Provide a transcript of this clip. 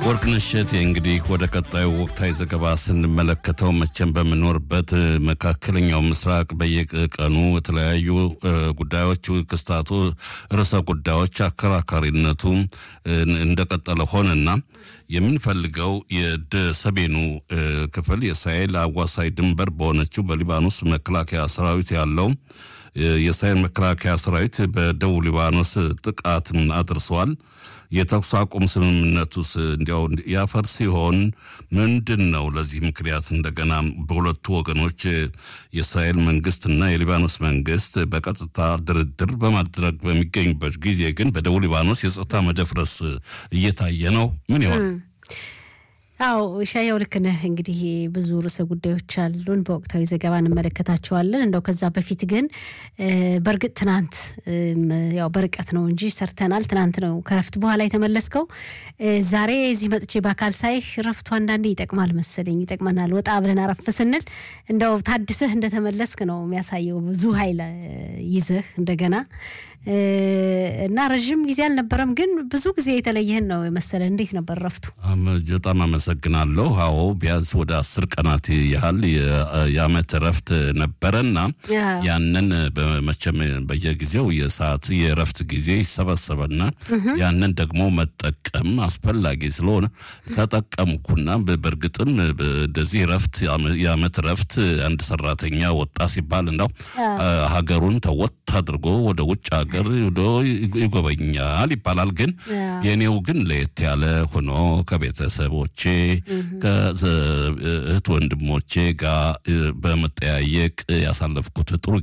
ወርቅነሽ እሸቴ እንግዲህ ወደ ቀጣዩ ወቅታዊ ዘገባ ስንመለከተው መቼም በምኖርበት መካከለኛው ምስራቅ በየቀኑ የተለያዩ ጉዳዮች ክስታቱ ርዕሰ ጉዳዮች አከራካሪነቱ እንደቀጠለ ሆነና የምንፈልገው የሰሜኑ ክፍል የእስራኤል አዋሳኝ ድንበር በሆነችው በሊባኖስ መከላከያ ሰራዊት ያለው የእስራኤል መከላከያ ሰራዊት በደቡብ ሊባኖስ ጥቃት አድርሰዋል። የተኩስ አቁም ስምምነቱስ እንዲያው ያፈር ሲሆን ምንድን ነው ለዚህ ምክንያት እንደገና በሁለቱ ወገኖች የእስራኤል መንግስትና የሊባኖስ መንግስት በቀጥታ ድርድር በማድረግ በሚገኙበት ጊዜ ግን በደቡብ ሊባኖስ የጸጥታ መደፍረስ እየታየ ነው። ምን ይሆን? አዎ ሻያው ልክ ነህ። እንግዲህ ብዙ ርዕሰ ጉዳዮች አሉን፣ በወቅታዊ ዘገባ እንመለከታቸዋለን። እንደው ከዛ በፊት ግን በእርግጥ ትናንት ያው በርቀት ነው እንጂ ሰርተናል። ትናንት ነው ከረፍት በኋላ የተመለስከው። ዛሬ እዚህ መጥቼ በአካል ሳይህ ረፍቱ አንዳንዴ ይጠቅማል መሰለኝ፣ ይጠቅመናል። ወጣ ብለን አረፍ ስንል እንደው ታድሰህ እንደተመለስክ ነው የሚያሳየው። ብዙ ኃይል ይዘህ እንደገና እና ረዥም ጊዜ አልነበረም፣ ግን ብዙ ጊዜ የተለየህን ነው የመሰለ። እንዴት ነበር ረፍቱ? በጣም አመሰግናለሁ። አዎ ቢያንስ ወደ አስር ቀናት ያህል የአመት ረፍት ነበረና ያንን መቼም በየጊዜው የሰዓት የረፍት ጊዜ ይሰበሰበና ያንን ደግሞ መጠቀም አስፈላጊ ስለሆነ ተጠቀምኩና በእርግጥም እንደዚህ ረፍት የአመት ረፍት አንድ ሰራተኛ ወጣ ሲባል እንዳው ሀገሩን ተወት አድርጎ ወደ ውጭ ሀገር ሄዶ ይጎበኛል ይባላል። ግን የኔው ግን ለየት ያለ ሆኖ ከቤተሰቦቼ ከእህት ወንድሞቼ ጋር በመጠያየቅ ያሳለፍኩት ጥሩ